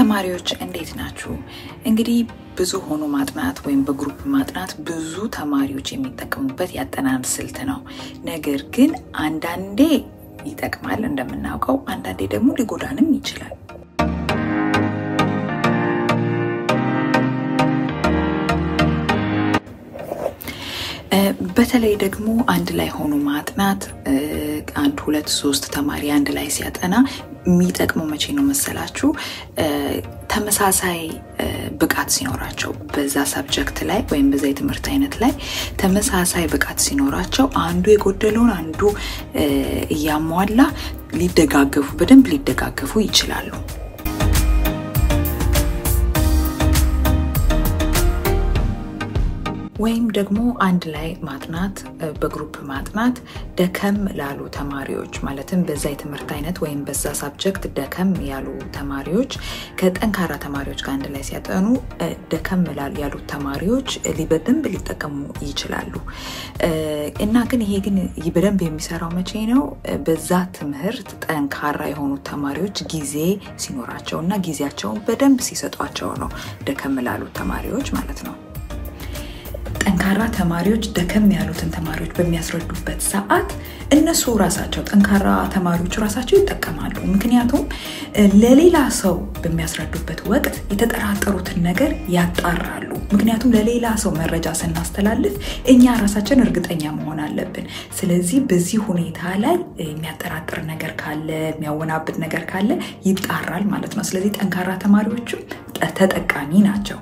ተማሪዎች እንዴት ናችሁ? እንግዲህ ብዙ ሆኖ ማጥናት ወይም በግሩፕ ማጥናት ብዙ ተማሪዎች የሚጠቀሙበት ያጠናን ስልት ነው። ነገር ግን አንዳንዴ ይጠቅማል እንደምናውቀው፣ አንዳንዴ ደግሞ ሊጎዳንም ይችላል። በተለይ ደግሞ አንድ ላይ ሆኖ ማጥናት አንድ ሁለት ሶስት ተማሪ አንድ ላይ ሲያጠና የሚጠቅመው መቼ ነው መሰላችሁ? ተመሳሳይ ብቃት ሲኖራቸው በዛ ሳብጀክት ላይ ወይም በዛ የትምህርት አይነት ላይ ተመሳሳይ ብቃት ሲኖራቸው አንዱ የጎደለውን አንዱ እያሟላ ሊደጋገፉ በደንብ ሊደጋገፉ ይችላሉ። ወይም ደግሞ አንድ ላይ ማጥናት በግሩፕ ማጥናት ደከም ላሉ ተማሪዎች ማለትም በዛ የትምህርት አይነት ወይም በዛ ሳብጀክት ደከም ያሉ ተማሪዎች ከጠንካራ ተማሪዎች ጋር አንድ ላይ ሲያጠኑ ደከም ያሉት ተማሪዎች በደንብ ሊጠቀሙ ይችላሉ። እና ግን ይሄ ግን በደንብ የሚሰራው መቼ ነው? በዛ ትምህርት ጠንካራ የሆኑት ተማሪዎች ጊዜ ሲኖራቸው እና ጊዜያቸውን በደንብ ሲሰጧቸው ነው ደከም ላሉት ተማሪዎች ማለት ነው። ጠንካራ ተማሪዎች ደከም ያሉትን ተማሪዎች በሚያስረዱበት ሰዓት እነሱ ራሳቸው ጠንካራ ተማሪዎች ራሳቸው ይጠቀማሉ። ምክንያቱም ለሌላ ሰው በሚያስረዱበት ወቅት የተጠራጠሩትን ነገር ያጣራሉ። ምክንያቱም ለሌላ ሰው መረጃ ስናስተላልፍ እኛ ራሳችን እርግጠኛ መሆን አለብን። ስለዚህ በዚህ ሁኔታ ላይ የሚያጠራጥር ነገር ካለ፣ የሚያወናብድ ነገር ካለ ይጣራል ማለት ነው። ስለዚህ ጠንካራ ተማሪዎችም ተጠቃሚ ናቸው።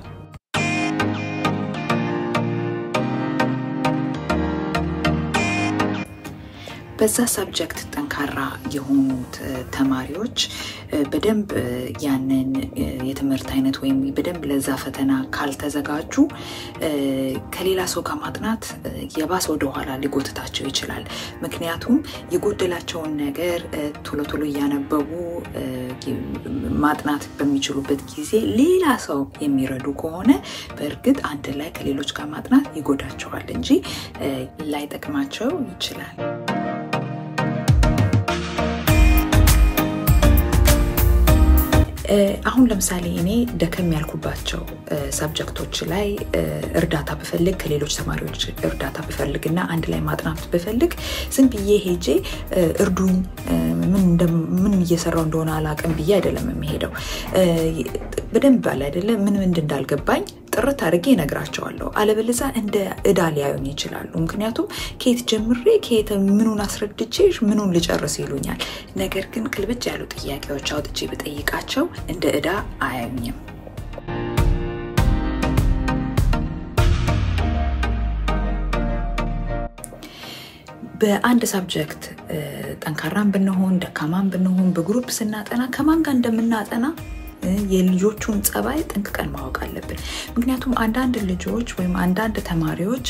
በዛ ሰብጀክት ጠንካራ የሆኑት ተማሪዎች በደንብ ያንን የትምህርት አይነት ወይም በደንብ ለዛ ፈተና ካልተዘጋጁ ከሌላ ሰው ጋር ማጥናት የባሰ ወደኋላ ሊጎትታቸው ይችላል። ምክንያቱም የጎደላቸውን ነገር ቶሎ ቶሎ እያነበቡ ማጥናት በሚችሉበት ጊዜ ሌላ ሰው የሚረዱ ከሆነ በእርግጥ አንድ ላይ ከሌሎች ጋር ማጥናት ይጎዳቸዋል እንጂ ላይጠቅማቸው ይችላል። አሁን ለምሳሌ እኔ ደከም ያልኩባቸው ሰብጀክቶች ላይ እርዳታ ብፈልግ ከሌሎች ተማሪዎች እርዳታ ብፈልግ እና አንድ ላይ ማጥናት ብፈልግ ዝም ብዬ ሄጄ እርዱኝ፣ ምን እየሰራው እንደሆነ አላቅም ብዬ አይደለም የሚሄደው። በደንብ አለ አይደለ ምን ምንድ እንዳልገባኝ ጥርት አድርጌ እነግራቸዋለሁ። አለበለዛ እንደ እዳ ሊያዩኝ ይችላሉ። ምክንያቱም ከየት ጀምሬ ከየት ምኑን አስረድቼ ምኑን ልጨርስ ይሉኛል። ነገር ግን ክልብጭ ያሉ ጥያቄዎች አውጥቼ ብጠይቃቸው እንደ እዳ አያዩኝም። በአንድ ሳብጀክት ጠንካራም ብንሆን ደካማም ብንሆን በግሩፕ ስናጠና ከማን ጋር እንደምናጠና የልጆቹን ጸባይ ጠንቅቀን ማወቅ አለብን። ምክንያቱም አንዳንድ ልጆች ወይም አንዳንድ ተማሪዎች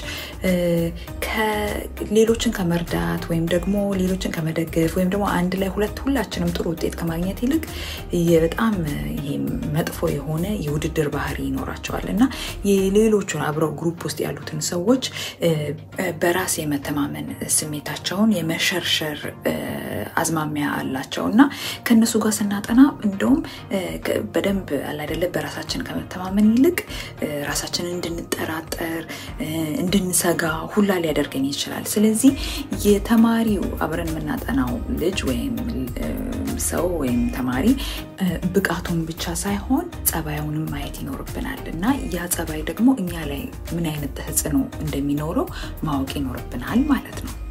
ሌሎችን ከመርዳት ወይም ደግሞ ሌሎችን ከመደገፍ ወይም ደግሞ አንድ ላይ ሁለት ሁላችንም ጥሩ ውጤት ከማግኘት ይልቅ በጣም ይሄ መጥፎ የሆነ የውድድር ባህሪ ይኖራቸዋል እና የሌሎቹን አብረው ግሩፕ ውስጥ ያሉትን ሰዎች በራስ የመተማመን ስሜታቸውን የመሸርሸር አዝማሚያ አላቸው እና ከእነሱ ጋር ስናጠና እንደውም በደንብ አላደለ በራሳችን ከመተማመን ይልቅ ራሳችንን እንድንጠራጠር እንድንሰጋ ሁላ ሊያደርገን ይችላል። ስለዚህ የተማሪው አብረን የምናጠናው ልጅ ወይም ሰው ወይም ተማሪ ብቃቱን ብቻ ሳይሆን ጸባዩንም ማየት ይኖርብናል እና ያ ጸባይ ደግሞ እኛ ላይ ምን አይነት ተጽዕኖ እንደሚኖረው ማወቅ ይኖርብናል ማለት ነው።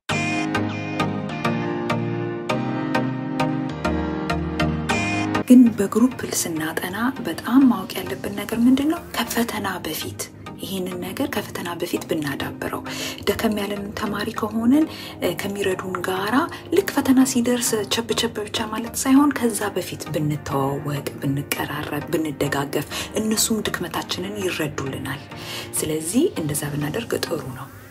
ግን በግሩፕ ስናጠና በጣም ማወቅ ያለብን ነገር ምንድን ነው? ከፈተና በፊት ይህንን ነገር ከፈተና በፊት ብናዳብረው ደከም ያለን ተማሪ ከሆንን ከሚረዱን ጋራ ልክ ፈተና ሲደርስ ቸብ ቸብ ብቻ ማለት ሳይሆን ከዛ በፊት ብንተዋወቅ፣ ብንቀራረብ፣ ብንደጋገፍ እነሱም ድክመታችንን ይረዱልናል። ስለዚህ እንደዛ ብናደርግ ጥሩ ነው።